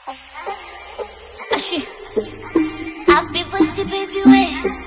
Ashi. Happy voice baby we.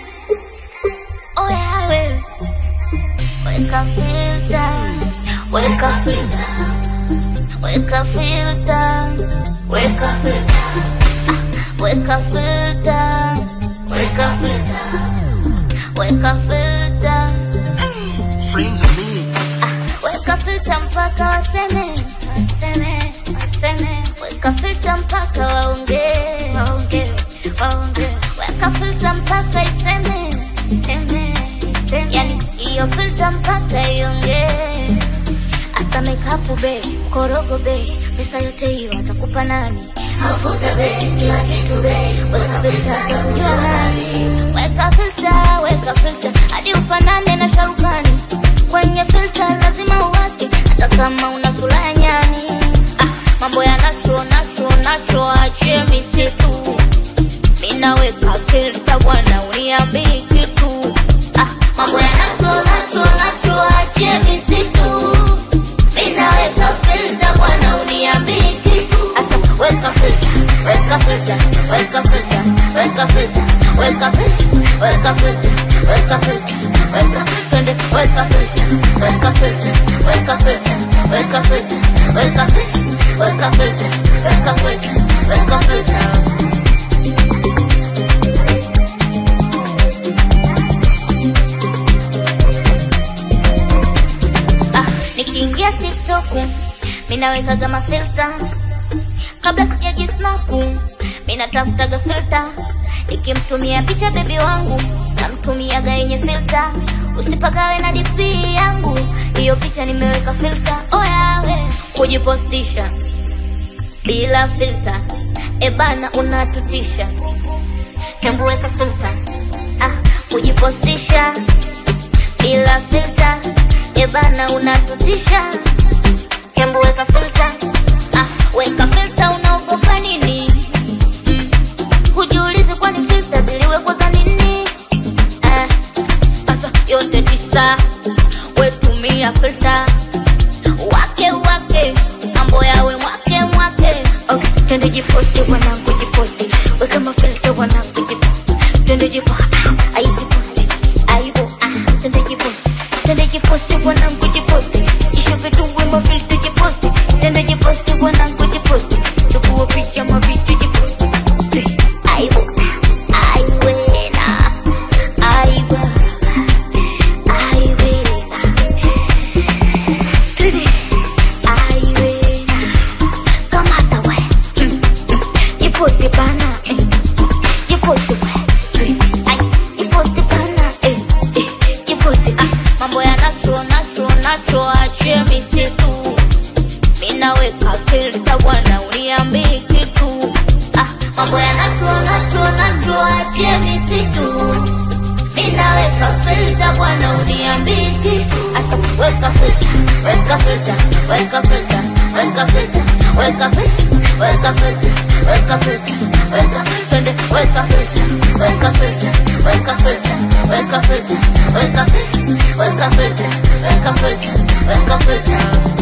Oh yeah we. Weka filter. Weka filter. Weka filter. Weka filter. Ah, Weka filter. Weka filter. Weka filter. Friends of me. Weka filter mpaka waseme, waseme, waseme. Weka filter mpaka waongee, waongee, waongee. Weka filter mpaka iseme, iseme, iseme. Yani hiyo filter mpaka iongee. Hasta makeup be, korogo be, pesa yote hiyo atakupa nani? Mafuta be, kila kitu be, weka filter atakujua nani? Weka filter, weka filter, hadi ufanane na sharukani. Kwenye filter lazima uwake, hata kama una sura ya nyani. Ah, mambo ya natural, natural, natural, achie misitu. Mina weka filter bwana, uniambii kitu. Ah, mambo ya natural, natural, natural, achie misitu. Ninaweka filter bwana uniambii kitu. Asa weka filter, weka filter, weka filter, weka filter, weka filter, weka filter, weka filter, weka twende weka filter, weka filter, weka filter, weka filter, weka filter, weka filter, weka filter, weka filter. Ah, nikiingia TikTok minawekaga mafilta kabla sijajisnapu minatafutaga filta nikimtumia picha bebi wangu namtumiaga yenye filta usipagawe na DP yangu hiyo picha nimeweka filta oyawe kujipostisha bila filta ebana unatutisha hembu weka filta ah, kujipostisha bila filter ebana unatutisha hembu weka filter ah, weka filter unaogopa nini mm. hujiulizi kwani filter ziliwekwa za nini eh, sasa yote tisa wetumia filter wake wake mambo yawe mwake mwake okay, twende jiposti wanangu jiposti weka mafilter wanangu jiposti twende jipo ah, ai jiposti aibo ah, twende jiposti twende jiposti wanangu jiposti ishupe tumbwe mafilter jiposti twende jiposti wanangu jiposti chukua picha mavitu jiposti aibo aiwena aiba aiwena Twende aiwena kamata we jiposti bana eh. jiposti we ai jiposti bana eh. eh. jiposti ah. mambo ya natural natural natural achie misitu minaweka filter bwana uniambii kitu ah. mambo ya natural natural natural achie misitu minaweka filter bwana uniambii kitu asa weka filter weka filter weka filter weka filter weka filter weka filter weka filter weka twende weka filter weka filter weka filter weka filter weka filter weka filter weka filter weka filter